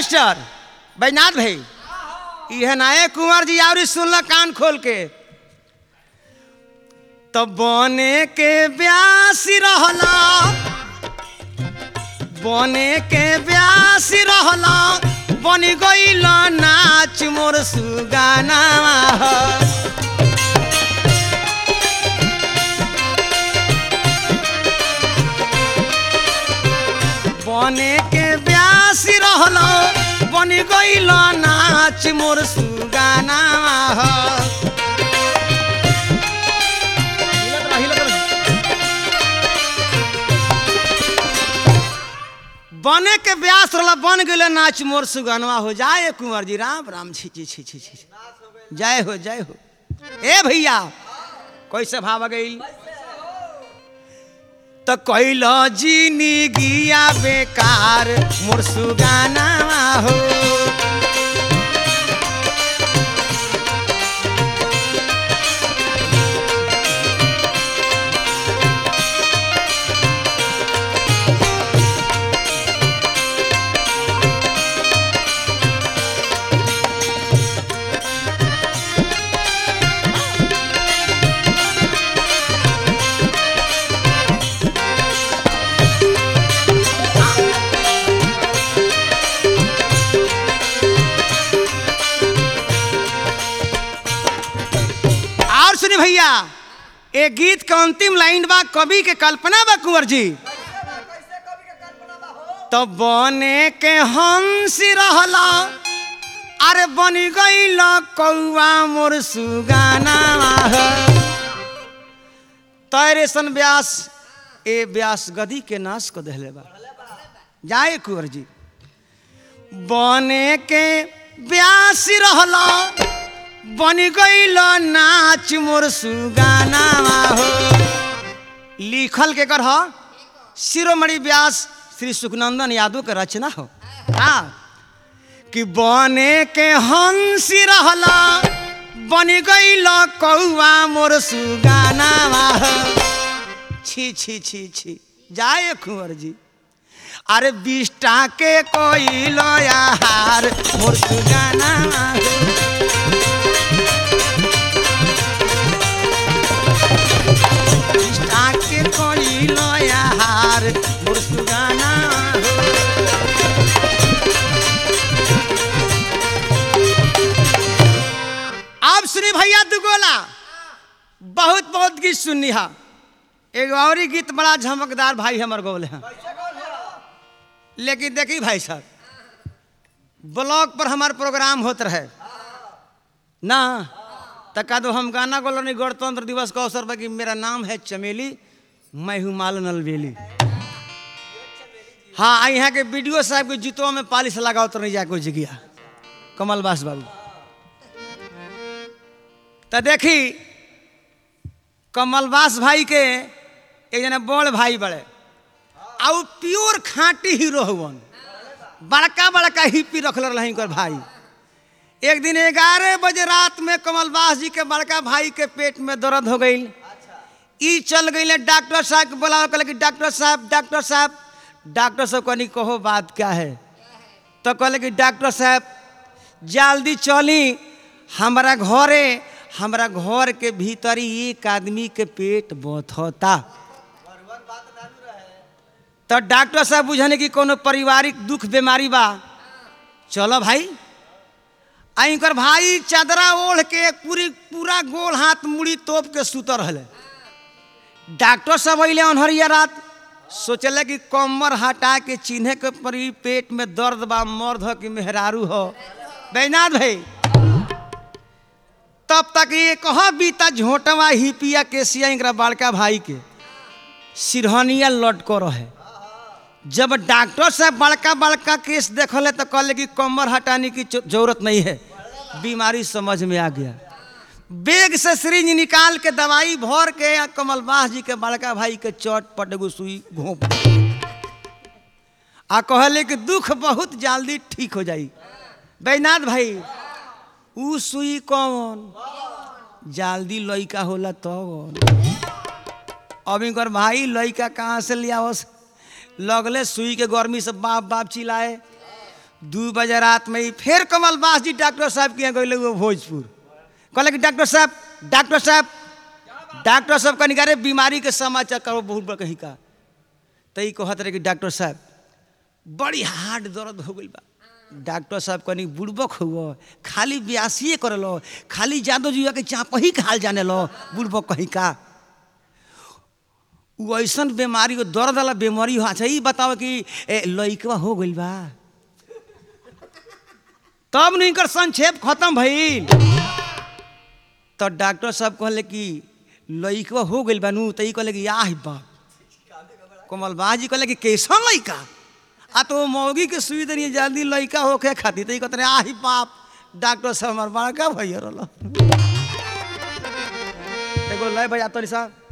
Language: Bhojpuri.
मास्टर बैनाथ भाई यह नाये कुंवर जी और सुनल कान खोल के तो बने के ब्यासी रहला बने के ब्यासी रहला बन गईल नाच मोर सुगाना बने के ब्यासी रहला बन गईल नाच मोर सुगाना बने के ब्यास रहला बन गए नाच मोर सुगनवा हो जाए कुंवर जी राम राम छी छी छी छी छी जय हो जय हो ए भैया कैसे भाव गई तो कैल जीनी गिया बेकार मोर सुगाना हो और सुनी भैया ए गीत के अंतिम लाइन बा कवि के कल्पना बा कुंवर जी तो बने के हंसी रहला अरे बन गईल कौआ मोर सुगाना तैरेसन व्यास ए व्यास गदी के नाश को दहले बा जाए कुंवर जी बने के ब्यासी रहला बन गईल नाच मोर सुगाना हो लिखल के कर ह शिरोमणि व्यास श्री सुखनंदन यादव के रचना हो हाँ कि बने के हंसी रहला बन गईल कौआ मोर सुगाना हो छी छी छी छी जाए कुंवर जी अरे बिष्टा के कोई लोयार मोर सुगाना हो बिष्टा के कोई लोयार मोर सुगाना हो आप सुनी भैया दुगोला बहुत बहुत गीत सुननी हा एगो और ही गीत बड़ा झमकदार भाई हमर गौले हैं लेकिन देखी भाई साहब ब्लॉग पर हमार प्रोग्राम होत रहे ना तका दो हम गाना गोल नहीं गणतंत्र दिवस का अवसर पर कि मेरा नाम है चमेली मैं हूँ माल नलवेली हाँ आ यहाँ के वीडियो साहब के जूतों में पालिश लगाओ तो नहीं जाके जगिया कमल बास बाबू तो देखी कमलबास भाई के एक जना बड़ भाई बड़े आ उ प्योर खांटी हीरो हुवन बड़का बड़का हिप्पी रखल रही कर भाई एक दिन ग्यारह बजे रात में कमलबास जी के बड़का भाई के पेट में दर्द हो गई ई चल गई डॉक्टर साहब के बोला कहले कि डॉक्टर साहब डॉक्टर साहब डॉक्टर साहब कहनी कहो बात क्या है तो कहले कि डॉक्टर साहब जल्दी चली हमारा घरे हमारा घर के भीतर ही एक आदमी के पेट बथता तो डॉक्टर साहब बुझने की कोनो पारिवारिक दुख बीमारी बा चलो भाई आइकर भाई चादरा ओढ़ के पूरी पूरा गोल हाथ मुड़ी तोप के सुत रहले डॉक्टर साहब अले अनहरिया रात सोचले कि कमर हटा के चिन्हे के परी पेट में दर्द बा मर्द हो कि मेहरारू हो बैनाथ भाई तब तक ये कह बीता झोटवा हिपिया केसिया इनकरा बड़का भाई के सिरहनिया लटको रहे जब डॉक्टर साहब बड़का बड़का केस देखले तो कहले कि कमर हटाने की जो- जरूरत नहीं है बीमारी समझ में आ गया बेग से सिरिंज निकाल के दवाई भर के आ कमलबास जी के बड़का भाई के चोट पट एगो सुई घोंप आ कहले कि दुख बहुत जल्दी ठीक हो जाई बैनाथ भाई ऊ सुई कौन जल्दी लइका होला तब अब इनकर भाई लइका कहाँ से लियावस लगले सुई के गर्मी से बाप बाप चिल्लाए दू बजे रात में ही फिर कमल बास जी डॉक्टर साहब के यहाँ गए वो भोजपुर कहले कि डॉक्टर साहब डॉक्टर साहब डॉक्टर साहब कहीं अरे बीमारी के समाचार करो बहुत बड़ा कहीं का तो ई कहत रहे कि डॉक्टर साहब बड़ी हार्ड दर्द हो गई बा डॉक्टर साहब कनी बुड़बक हुआ खाली ब्यासिए कर लो खाली जादो जुआ के चाप ही हाल जाने लो बुड़बक कहीं का उ ऐसन बीमारी हो दर्द वाला बीमारी हो अच्छा ई बताओ कि ए, लइकवा हो गइल बा तब नहीं कर संक्षेप खत्म भइल तो डॉक्टर साहब कहले कि लइकवा हो गइल बा नु तो ई कहले कि आह बाप कमल बाजी कहले कि कैसन लइका आ तो मौगी के सुई दनी जल्दी लइका होके खाती तो ई कहते आही बाप डॉक्टर साहब हमार बड़का भैया रहल एगो लय बजा तोरी साहब